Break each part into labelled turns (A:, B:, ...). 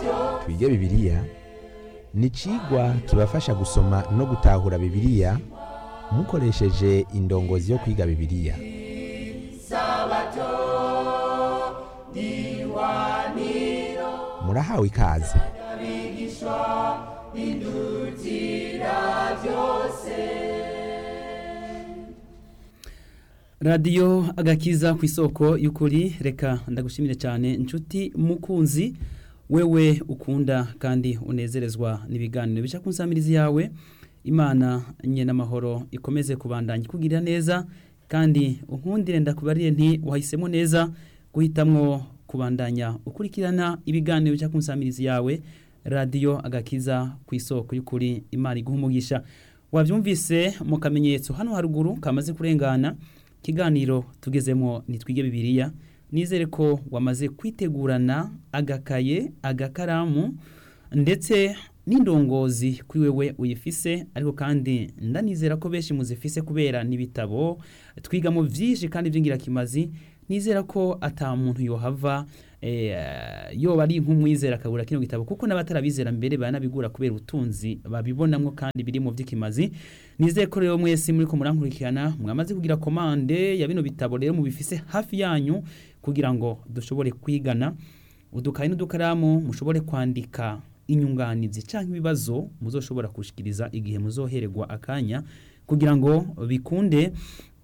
A: twige bibiliya ni icigwa kibafasha gusoma no gutahura bibiliya mukoresheje indongozi yo kwiga bibiliya murahawe ikaze
B: radiyo agakiza ku isoko y'ukuri reka ndagushimire cyane inshuti mukunzi wewe ukunda kandi unezerezwa n'ibiganiro bica ku nsamirizi yawe imana nye n'amahoro ikomeze kubandanya ikugirira neza kandi unkundire ndakubariye nti wahisemo neza guhitamwo kubandanya ukurikirana ibiganiro bica ku nsamirizi yawe radiyo agakiza ku isoko y'ukuri imana iguha umugisha wabyumvise mu kamenyetso hano haruguru kamaze kurengana ikiganiro tugezemo nitwige bibiliya nizere ko wamaze kwitegurana agakaye agakaramu ndetse n'indongozi kuri wewe uyifise ariko kandi ndanizera ko benshi muzifise kubera n'ibitabo twigamo byinshi kandi by'ingirakimazi nizera ko ata muntu yohava yoba ari nk'umwizera akabura kino gitabo kuko n'abatarabizera mbere banabigura kubera ubutunzi babibonamo kandi biri mu by'ikimazi nizere ko rero mwese muri ko murankurikirana mwamaze kugira komande ya bino bitabo rero mubifise hafi yanyu kugira ngo dushobore kwigana udukayi n'udukaramu mushobore kwandika inyunganizi cyangwa ibibazo muzoshobora kushikiriza igihe muzohererwa akanya kugira ngo bikunde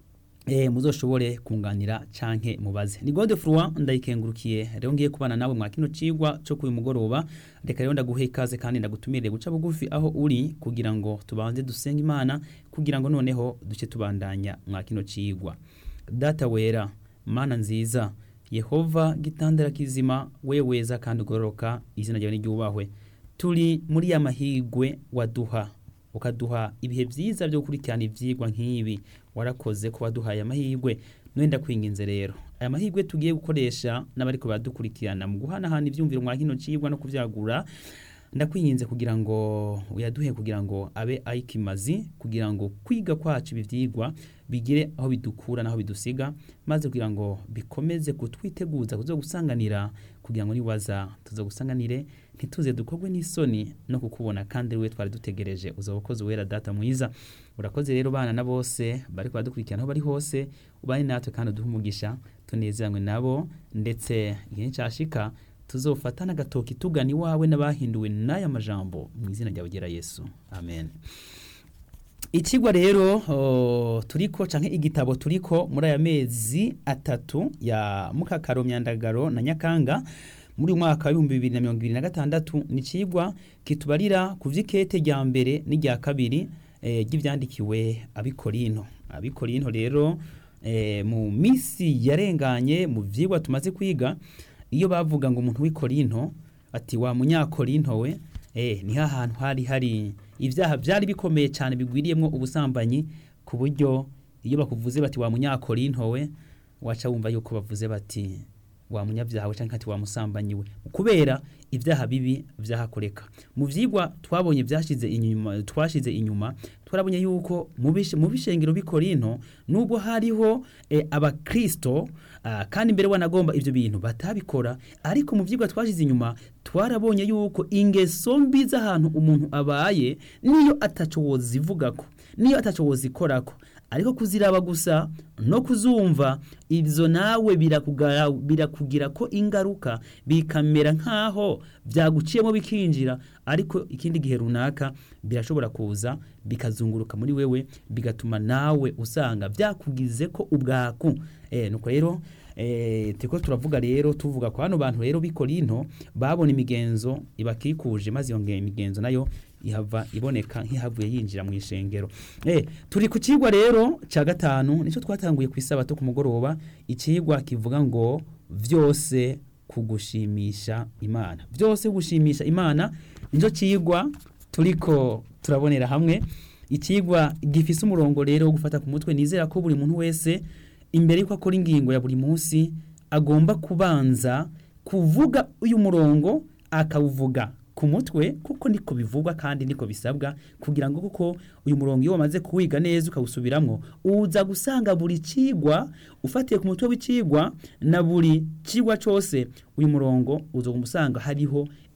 B: eh muzoshobore kunganira canke mubaze ni gode frwa ndayikengurukiye rero ngiye kubana nawe mwa kino cigwa cyo kuyu mugoroba reka rero ndaguhe ikaze kandi ndagutumire guca bugufi aho uri kugira ngo tubanze dusenga imana kugira ngo noneho duce tubandanya mwa kino cigwa data wera mana nziza yehova gitandara kizima weweza kandi ugororoka izina ryawe niryubahwe turi muri ya mahigwe waduha ukaduha ibihe byiza byo gukurikirana ibyigwa nk'ibi warakoze ko waduhaye amahirwe nwenda kwinginze rero aya mahirwe tugiye gukoresha n'abari badukurikirana mu guhanahana ibyumviro mwa kino cigwa no kubyagura ndakwinginze kugira ngo uyaduhe kugira ngo abe ayikimazi kugira ngo kwiga kwacu ibi byigwa bigire aho bidukura n'aho bidusiga maze kugira ngo bikomeze kutwiteguza kuzo gusanganira kugira ngo niwaza tuzo gusanganire ntituze dukorwe n'isoni no kukubona kandi we twari dutegereje uza ukoze wera data mwiza urakoze rero bana na bose bari badukurikirana aho bari hose ubane natwe kandi uduhe umugisha tunezeranywe nabo ndetse igihe cyashika tuzofata n'agatoki tugana iwawe n'abahinduwe n'aya majambo mu izina ryawe ugera yesu amen ikigwa rero uh, turiko canke igitabo turiko muri aya mezi atatu ya mukakaro myandagaro na nyakanga muri mwaka wa 2026 ni cigwa kitubarira ku vy'ikete rya mbere n'irya kabiri eh, ry'ivyandikiwe abikorinto abikorinto rero eh, mu misi yarenganye mu vyigwa tumaze kwiga iyo bavuga ngo umuntu w'ikorinto ati wa munyakorinto we eh ni hahantu hari hari ibyaha byari bikomeye cyane bigwiriyemo ubusambanyi ku buryo iyo bakuvuze bati wa munyakorinto we waca wumva yuko bavuze bati wa munyabyaha we cyangwa ati wa musambanyi we kubera ibyaha bibi byahakoreka mu vyigwa twabonye byashize inyuma twashize inyuma twarabonye yuko mu bishengero bikorinto nubwo hariho e, abakristo uh, kandi mbere wanagomba ivyo bintu batabikora ariko mu vyigwa twashize inyuma twarabonye yuko ingeso mbi z'ahantu umuntu abaye niyo ataco wozivugako niyo ataco wozikorako ariko kuziraba gusa no kuzumva ibyo nawe birakugira ko ingaruka bikamera nk'aho byaguciyemo bikinjira ariko ikindi gihe runaka birashobora kuza bikazunguruka muri wewe bigatuma nawe usanga byakugize ko ubwaku nuko rero turiko turavuga rero tuvuga ko hano bantu rero b'ikorinto babona imigenzo ibakikuje maze iyo imigenzo nayo ihava iboneka nk'ihavuye yinjira mu ishengero eh turi ku cigwa rero ca gatanu nico twatanguye ku isabato ku mugoroba icigwa kivuga ngo vyose kugushimisha imana vyose gushimisha imana nico cigwa turiko turabonera hamwe icigwa gifise umurongo rero wo gufata ku mutwe nizera ko buri muntu wese imbere yuko akora ingingo ya buri munsi agomba kubanza kuvuga uyu murongo akawuvuga ku mutwe kuko niko bivugwa kandi niko bisabwa kugira ngo kuko uyu murongo iyo wamaze kuwiga neza ukawusubiramwo uza gusanga buri cigwa ufatiye ku mutwe w'icigwa na buri cigwa cose uyu murongo uza kumusanga hariho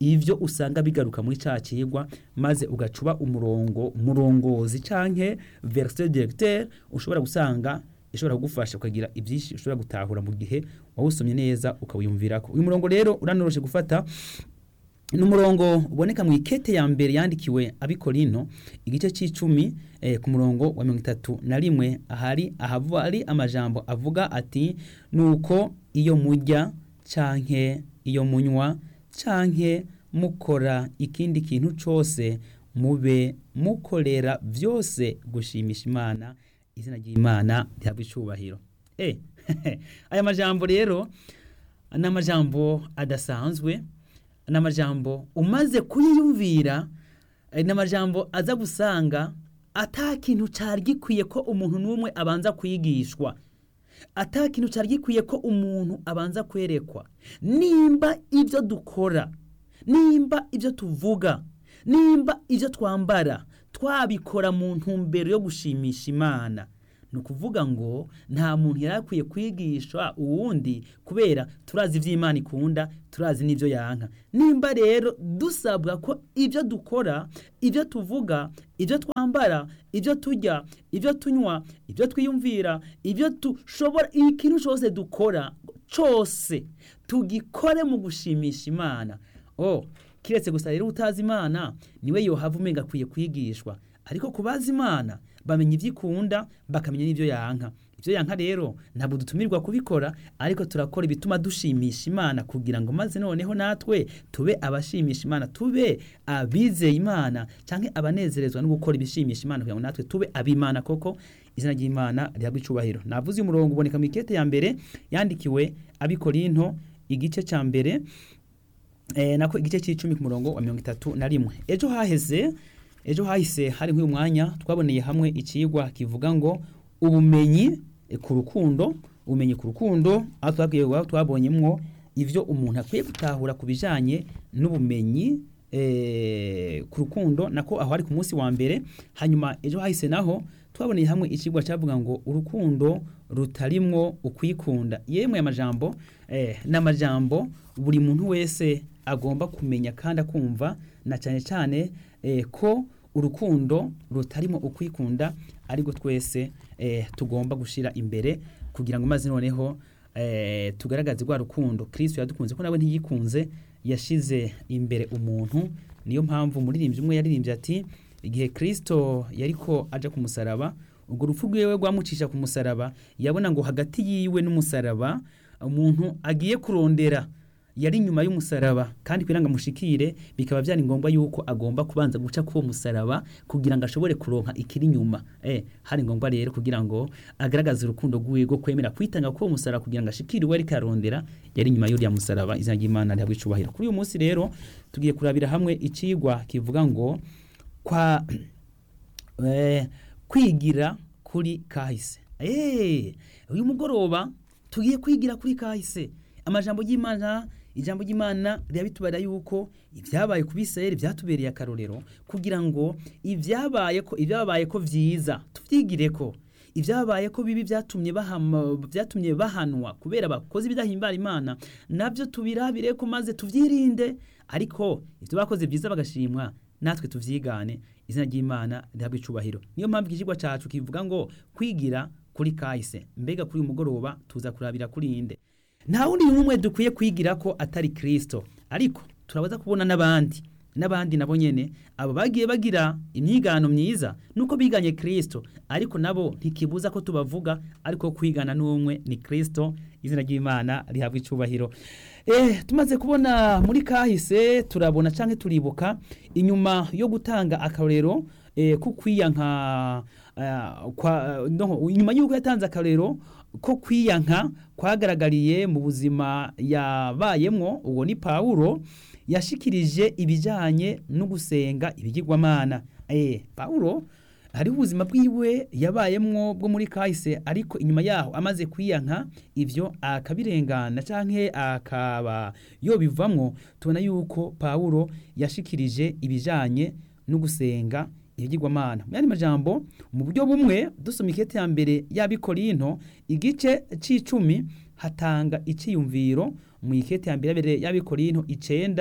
B: ivyo usanga bigaruka muri ca cigwa maze ugacuba umurongo murongozi canke verset directeur ushobora gusanga ishobora kugufasha ukagira ibyinshi ushobora gutahura mu gihe wawusomye neza ukawiyumvirako uyu murongo rero uranoroshe gufata ni umurongo uboneka mu ikete ya mbere yandikiwe abikorino igice c'icumi eh, ku murongo wa mirongo itatu na rimwe ahari ahavu ari amajambo avuga ati nuko iyo mujya canke iyo munywa canke mukora ikindi kintu cose mube mukorera vyose gushimisha imana izina ry'imana rihabwa icubahiro eh, aya majambo rero ni amajambo adasanzwe ni amajambo umaze kuyiyumvira ni amajambo aza gusanga ata kintu cyari gikwiye ko umuntu n'umwe abanza kwigishwa ata kintu cyari gikwiye ko umuntu abanza kwerekwa nimba ibyo dukora nimba ibyo tuvuga nimba ibyo twambara twabikora mu ntumbero yo gushimisha imana ni ukuvuga ngo nta muntu yari akwiye kwigisha uwundi kubera turazi iby'imana ikunda turazi n'ibyo yanka nimba rero dusabwa ko ibyo dukora ibyo tuvuga ibyo twambara ibyo turya ibyo tunywa ibyo twiyumvira ibyo dushobora ikintu cyose dukora cyose tugikore mu gushimisha imana oh kiretse gusa rero utazi imana niwe yohava umenga akwiye kwigishwa ariko ku bazi imana bamenya ibyo ikunda bakamenya n'ibyo yanka ibyo yanka rero ntabwo dutumirwa kubikora ariko turakora ibituma dushimisha imana kugira ngo maze noneho natwe tube abashimisha imana tube abizeye imana cyangwa abanezerezwa no gukora ibishimisha imana kugira ngo natwe tube abimana koko izina ry'imana rihabwa icubahiro navuze uyu murongo uboneka mu ikete ya mbere yandikiwe abikorinto igice cya mbere eh, nako igice cy'icumi ku murongo wa mirongo itatu na rimwe ejo haheze ejo hahise hari nk'uyu mwanya twaboneye hamwe ikigwa kivuga ngo ubumenyi ku rukundo ubumenyi ku rukundo aho twabwiye twabonyemwo ivyo umuntu akwiye gutahura ku bijanye n'ubumenyi eh, ku rukundo nako aho ari ku munsi wa mbere hanyuma ejo hahise naho twaboneye hamwe ikigwa cyavuga ngo urukundo rutarimwo ukwikunda yemwe amajambo eh, n'amajambo buri muntu wese agomba kumenya kandi akumva na cyane cyane eh, ko urukundo rutarimo ukwikunda ariko twese eh, tugomba gushira imbere kugira ngo maze noneho eh, tugaragaze rwa rukundo Kristo yadukunze ko nawe ntiyikunze yashize imbere umuntu niyo mpamvu umuririmbyi umwe yaririmbye ati igihe Kristo yariko aja ku musaraba ubwo rupfu rwiwe rwamucisha ku musaraba yabona ngo hagati yiwe n'umusaraba umuntu agiye kurondera yari inyuma y'umusaraba kandi kugira ngo amushikire bikaba byari ngombwa yuko agomba kubanza guca k'uwo musaraba kugira ngo ashobore kuronka ikiri inyuma eh hari ngombwa rero kugira ngo agaragaze urukundo rw'iwe rwo kwemera kwitanga k'uwo musaraba kugira ngo ashikire uwo ariko arondera yari inyuma y'uriya musaraba izina ry'imana rihabwa icubahiro kuri uyu munsi rero tugiye kurabira hamwe icigwa kivuga ngo kwa eh, kwigira kuri kahise eh uyu mugoroba tugiye kwigira kuri kahise amajambo y'imana ijambo ry'imana rirabitubara yuko ibyabaye ku bisirayeli byatubereye akarorero kugira ngo ibyabaye ko ibyabaye ko vyiza tuvyigire ko ibyabaye ko bibi byatumye bahama byatumye bahanwa kubera bakoze ibidahimbara imana nabyo tubirabire ko maze tuvyirinde ariko ibyo bakoze byiza bagashimwa natwe tuvyigane izina ry'imana rihabwa icubahiro niyo mpamvu ikigwa cacu kivuga ngo kwigira kuri kahise mbega kuri uyu mugoroba tuza kurabira kuri inde nta wundi n'umwe dukwiye kwigira ko atari kirisito ariko turabaza kubona n'abandi n'abandi nabo nyene abo bagiye bagira imyigano myiza nuko biganye kirisito ariko nabo ntikibuza ko tubavuga ariko kwigana n'umwe ni kirisito izina ry'imana rihabwa icubahiro eh tumaze kubona muri kahise turabona canke turibuka inyuma yo gutanga akarorero eh, ko kwiyanka uh, kwa no, inyuma y'uko yatanze akarorero ko kwiyanka kwagaragariye mu buzima yabayemwo uwo ni Paulo yashikirije ibijanye no gusenga ibigirwamana eh Paulo hari ubuzima bwiwe yabayemwo bwo muri kahise ariko inyuma yaho amaze kwiyanka ivyo akabirengana canke akaba yobivamwo tubona yuko Paulo yashikirije ibijanye no gusenga ibigirwamana mu yandi majambo mu buryo bumwe dusoma ikete ya mbere y'abikorinto igice c'icumi hatanga iciyumviro mu ikete ya mbere y'abikorinto icenda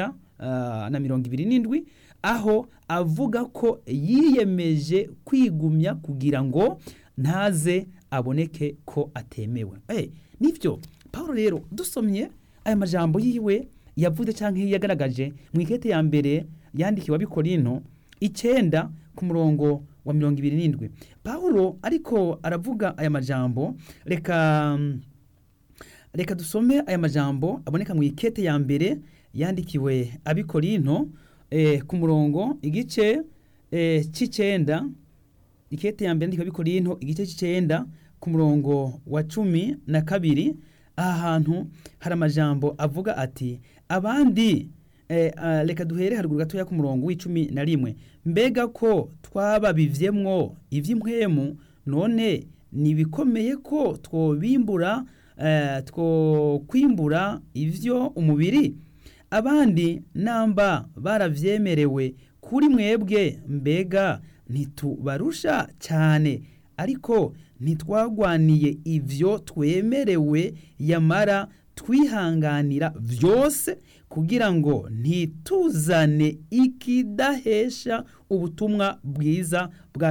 B: ah, na mirongo ibiri n'indwi aho avuga ko yiyemeje kwigumya kugira ngo ntaze aboneke ko atemewe Eh, nivyo Paulo rero dusomye aya majambo yiwe yavuze canke yagaragaje mu ikete ya mbere yandikiwe abikorinto icenda ku murongo wa mirongo ibiri n'indwi Paulo ariko aravuga aya majambo reka reka dusome aya majambo aboneka mu ikete ya mbere yandikiwe abikorinto eh, ku murongo igice eh, c'icenda ikete ya mbere yandikiwe abikorinto igice c'icenda ku murongo wa cumi na kabiri aha hantu hari amajambo avuga ati abandi eh, ah, reka duhere haruguru gatoya ku murongo w'icumi na rimwe mbega ko twababivyemwo ivy'impwemu none nibikomeye ko twobimbura eh, twokwimbura ivyo umubiri abandi namba baravyemerewe kuri mwebwe mbega ntitubarusha cyane ariko ntitwagwaniye ivyo twemerewe yamara twihanganira vyose kugira ngo ntituzane ikidahesha ubutumwa bwiza bwa